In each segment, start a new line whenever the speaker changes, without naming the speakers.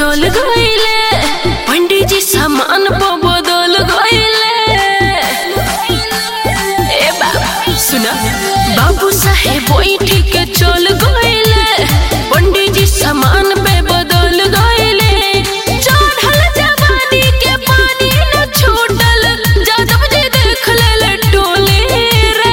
चल गईले पंडित जी सामान पर बदल गईले ए बाबा सुना बाबू साहेब बैठी के चल गईले पंडित जी सामान पे बदल गईले चढ़ल जवानी के पानी न छूटल जादव जी देख ले टोले रे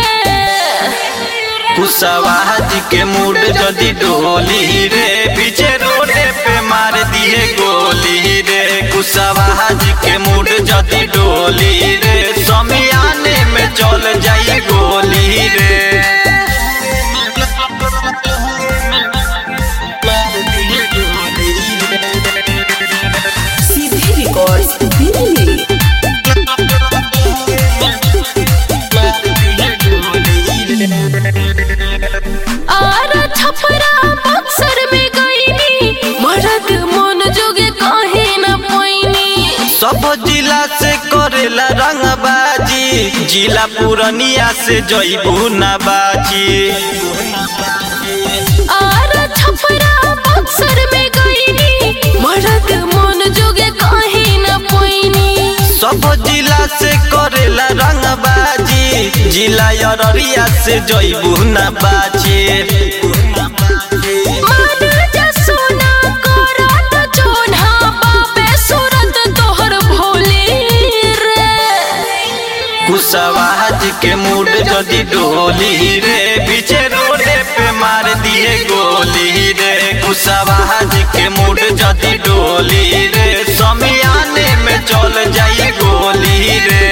कुशवाहा जी के मूड जदी डोली रे पीछे रोडे पे मार दिए गोली रे कुशवाहा जी के मूड जदी डोली रे समियाने में चल जाई गोली रे
सीधी रिकॉर्ड्स दिल्ली
आरा छपरा बक्सर में गईनी मरद मन जोगे कहे न पैनी
सब जिला से करेला रंगबाजी जिला पूरनिया से जईबू ना बाजी
आरा छपरा बक्सर में गईनी मरद मन जोगे कहे न पैनी
सब जिला से करेला रंगबाजी जिला अररिया से जईबू ना बाजी
मान जा सोना करत जोन्हा बाबे सूरत तोहर भोले रे
कुशवाहा जी के मूड जदी डोली रे पीछे रोडे पे मार दिए गोली रे कुशवाहा जी के मूड जदी डोली रे समियाने में चल जाई गोली रे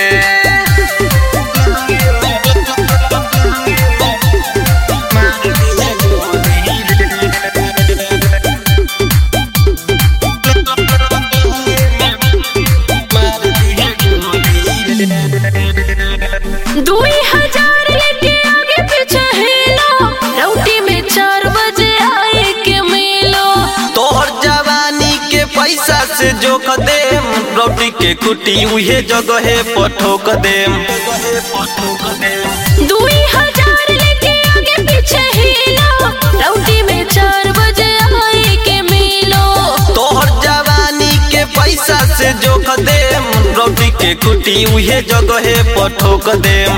दुई हजार लेके आगे पीछे हेलो रौटी में चार बजे आए के मेलो
तोहर जवानी के पैसा से जोक देम रोटी के कुटी उहे जगहे पठोक देम
दुई हजार लेके आगे पीछे हेलो रौटी में चार बजे आए के मेलो
तोहर जवानी के पैसा से जोक देम रोटी के कुटी उहे जगहे पठोक देम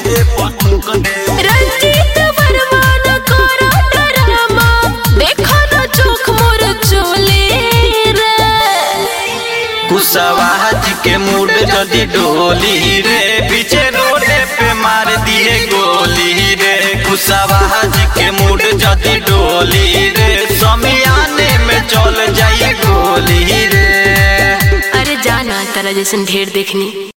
रंजीत वर्मा न करो डरामा देखो न चोख मोर चोले रे
कुशवाहा जी के मूड जदी डोली रे पीछे रोडे पे मार दिए गोली रे कुशवाहा जी के मूड जदी डोली रे समियाने में चल जाई गोली रे
अरे जाना तारा जैसन ढेर देखनी